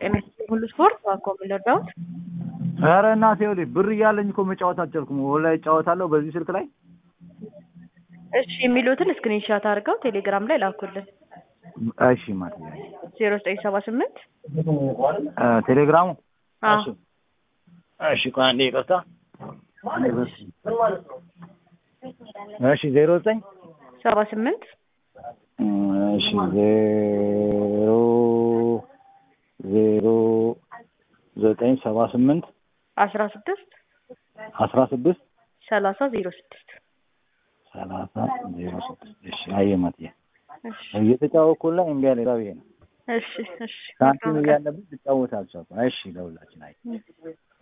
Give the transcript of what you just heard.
ጤና ሁሉ ስፖርት ዋኮ የምንወዳውት ኧረ እናቴ ይኸውልሽ ብር እያለኝ እኮ መጫወት አልቻልኩም። ኦንላይን እጫወታለሁ በዚህ ስልክ ላይ። እሺ የሚሉትን ስክሪንሻት አድርገው ቴሌግራም ላይ ላኩልን። እሺ ማለት ነው። ዜሮ ዘጠኝ ሰባ ስምንት ቴሌግራሙ አዎ እሺ እሺ፣ ቆይ አንዴ ይቅርታ። አንዴ በስ እሺ፣ ዜሮ ዘጠኝ ሰባ ስምንት እሺ፣ ዜሮ ዜሮ ዘጠኝ ሰባ ስምንት አስራ ስድስት አስራ ስድስት ሰላሳ ዜሮ ስድስት ሰላሳ ዜሮ ስድስት እሺ፣ አየህ ማትዬ እሺ እየተጫወኩላ እምቢ አለኝ። ራቤ ነው እሺ እሺ ሳንቲም እያለብኝ ልጫወት አልቻልኩም። እሺ ለሁላችን አይ